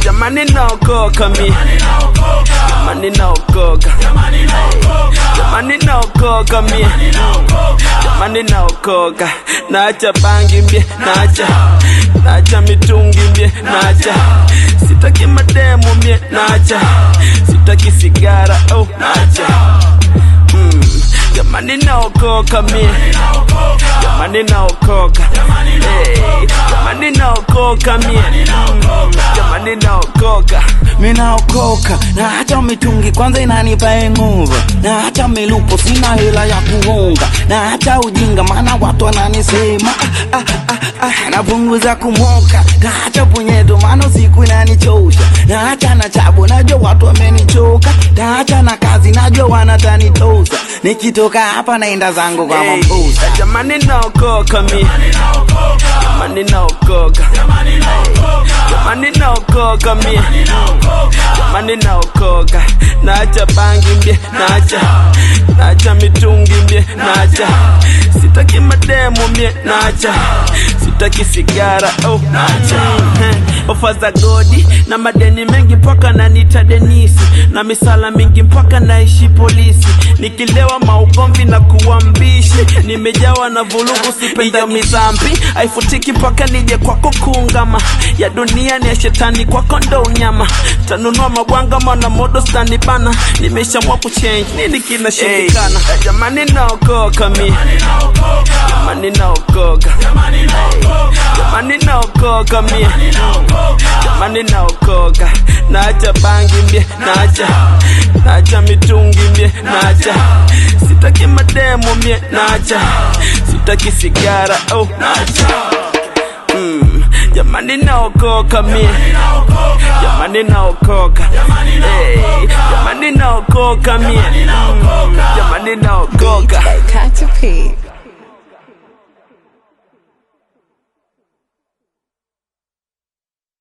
jamani naokoka mi jamani naokoka jamani naokoka mi jamani naokoka naacha bangi mbie naacha naacha mitungi mbie naacha sitaki mademu mie naacha sitaki sigara oh naacha mm. jamani naokoka mie jamani naokoka hey, jamani naokoka mie mm. jamani naokoka minaokoka na hata mitungi kwanza inanipa nguvu na hata milupo sina hela ya kuunga na hata ujinga maana watu wananisema ah, ah, ah, ah, napunguza kumoka na hata punyeto maana siku inanichosha na hata na chabu najua watu wamenichoka na hata na kazi najua wanatanitosa nikitoka hapa naenda zangu kwa Hey, mambusa jamani naokoka mi jamani naokoka Hey, jamani naokoka mi jamani naokoka naacha bangi mbie naacha naacha mitungi mbie naacha sitaki mademu mie naacha sitaki sigara oh naacha Eh, ofa za godi na madeni mengi mpaka nanita denisi na misala mingi mpaka naishi polisi nikilewa maugomvi na kuwa mbishi nimejawa na vulugu sipenda mizambi haifutiki mpaka nije kwako kuungama ya dunia ni ya shetani kwako ndo unyama tanunua mabwanga mana modo stani bana nimeshamwa kuchange nini kinashindikana hey, jamani naokoka mi jamani naokoka Hey, jamani naokoka mie jamani naokoka naacha bangi mbie naacha naacha mitungi mbie naacha sitaki mademu mie naacha sitaki sigara oh naacha mm, jamani naokoka mie jamani naokoka hey, jamani naokoka mie mm, jamani naokoka By Katy P.